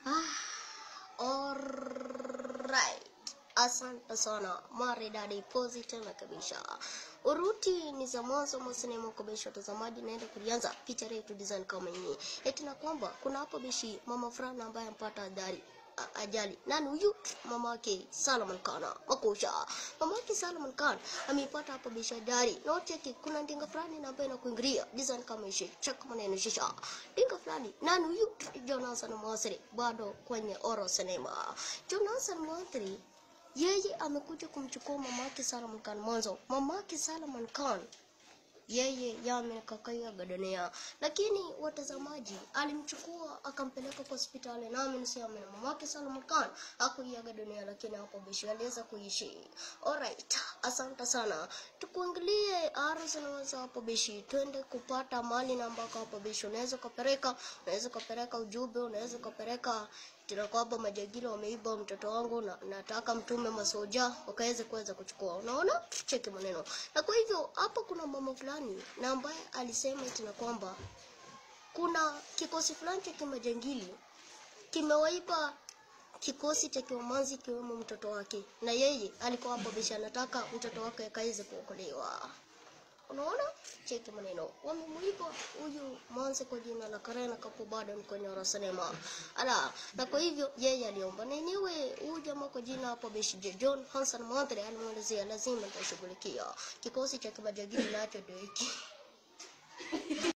Alright. Asante sana maridadi pozi tena kabisa. Uruti ni za mwanzo mwa sinema kwa beshi watazamaji, naenda kulianza picha yetu design kama hii. Eti na kwamba kuna hapo beshi mama fulani ambaye ampata adhari a- ajali. Nani huyu? Mama yake Salman Khan. Makosha. Mama yake Salman Khan ameipata hapo beshi ajali. Na cheki kuna ndinga fulani na ambaye inakuingilia design kama hii. Check maneno shisha. Ndinga fulani. Nani huyu? Jonathan Mwasiri bado kwenye Oro Cinema. Jonathan Mwasiri yeye amekuja kumchukua mamake Salman Khan mwanzo. Mamake Salman Khan yeye yamekakaiaga dunia, lakini watazamaji, alimchukua akampeleka kwa hospitali, nami niseme na mamake Salman Khan hakuiaga dunia, lakini hapo bishi aliweza kuishi. Alright, asante sana. Tukuangalie arus naweza hapo bishi, twende kupata mali na ambako hapo bishi unaweza ukapeleka, unaweza ukapeleka ujumbe, unaweza ukapeleka tena kwamba majagili wameiba mtoto wangu na nataka mtume masoja wakaweze kuweza kuchukua. Unaona, cheki maneno. Na kwa hivyo hapa kuna mama fulani na ambaye alisema eti na kwamba kuna kikosi fulani cha kimajangili kimewaiba kikosi cha kiwamanzi ikiwemo mtoto wake, na yeye alikuwa hapo bisha anataka mtoto wake akaweze kuokolewa. Unaona, cheki maneno, wamemuiba huyu manze kwa jina la Karena Kapo bado kwenye Orosinema. Ala, na kwa hivyo yeye aliomba na enyewe huyu jamaa kwa jina hapo Beshi John Hanson Mwantre alimwelezea lazima nitashughulikia kikosi cha kimajagili nacho ndio hiki